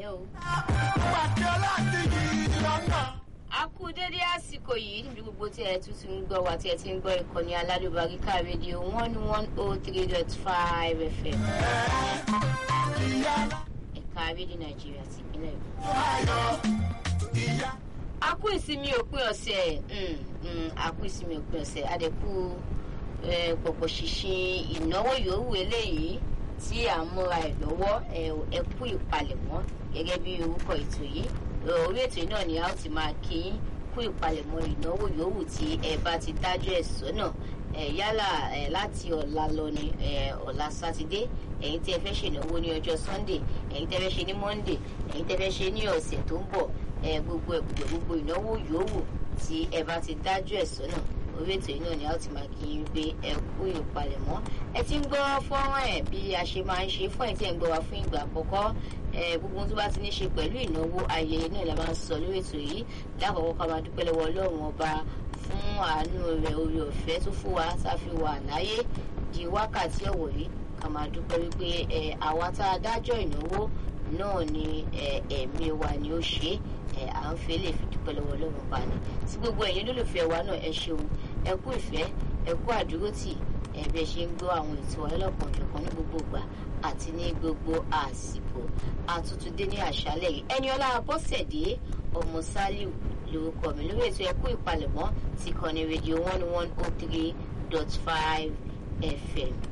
o. pàtẹ láti yí lọ́nà. a kú dédé àsìkò yìí níbi gbogbo tí ẹ tún ti ń gbọ́ wa tí ẹ ti ń gbọ́ ìkànnì aládùbáríkà rédíò one one oh three dot five fm ìyá ẹ̀ka rédíò nàìjíríà ti ìpínlẹ̀ èkó. ayọ̀ ìyá. a kú ìsinmi òpin ọ̀sẹ̀ mm, mm, a kú ìsinmi òpin ọ̀sẹ̀ adẹ́kù pọ̀pọ̀ ṣìnṣìn ìnáwó yòówù eléyìí tí à ń múra ẹ̀ lọ́wọ́ ẹ kú ìpalẹ̀mọ́ gẹ́gẹ́ bí orúkọ ètò yìí orí ètò yìí náà ni a ó ti máa kí yín kú ìpalẹ̀mọ́ ìnáwó yòówù tí ẹ bá ti dájọ́ ẹ̀ sọ́nà ẹ yálà ẹ láti ọ̀la lọ ni ẹ ọ̀la sátidé ẹ̀yin tí ẹ fẹ́ ṣènáwó ní ọjọ́ sunday ẹ̀yin tí ẹ fẹ́ ṣe ní monday ẹ̀yin tí ẹ fẹ́ ṣe ní ọ̀sẹ̀ tó ń bọ̀ ẹ gbogbo ẹ gbogbo gbogbo ìnáwó yòówù tí ẹ bá ti dájọ́ ẹ̀ sọ́nà orí ètò yìí náà ni a ó ti máa kí yín pé ẹ kú ìpalẹ̀mọ́ ẹ ti ń gbọ́ fọ́nrán ẹ̀ bí a ṣe máa ń ṣe fún ẹ̀ tí ẹ̀ ń gbọ́ wa fún ìgbà àkọ́kọ́ gbogbo tó bá ti ní ṣe pẹ̀lú ìnáwó ayẹyẹ náà la máa ń sọ lórí ètò yìí lákòókò ká máa dúpẹ́ lọ́wọ́ ọlọ́run ọba fún àánú rẹ̀ orí ọ̀fẹ́ tó fún wa tá a fi wà láyé di wákàtí ọ̀wọ̀ yìí ká máa dúpẹ́ wípé àwa tá a dájọ́ ìnáwó náà ni ẹ̀mí wa ni ó ṣe é à ń fẹ́ lè fi dúpẹ́ lọ́wọ́ ọlọ́run ọba ni tí gbogbo ẹ̀yin lólùfẹ́ wa náà ẹ ṣeun ẹ kú ìfẹ́ ẹ kú àdúrótì ẹ bí ẹ ṣe ń gbọ́ àwọn ètò ọlọ́kan òjọ̀kan ní gbogbo ìgbà àti ní gbogbo àsìkò àtútúndé ní àṣálẹ̀ yìí ẹni ọlá bọ́sẹ̀dé ọmọ sálíù lórúkọ mi lórí ètò ẹkú ìpalẹ̀mọ́ ti kàn ní rédíò one one oh three dot five fm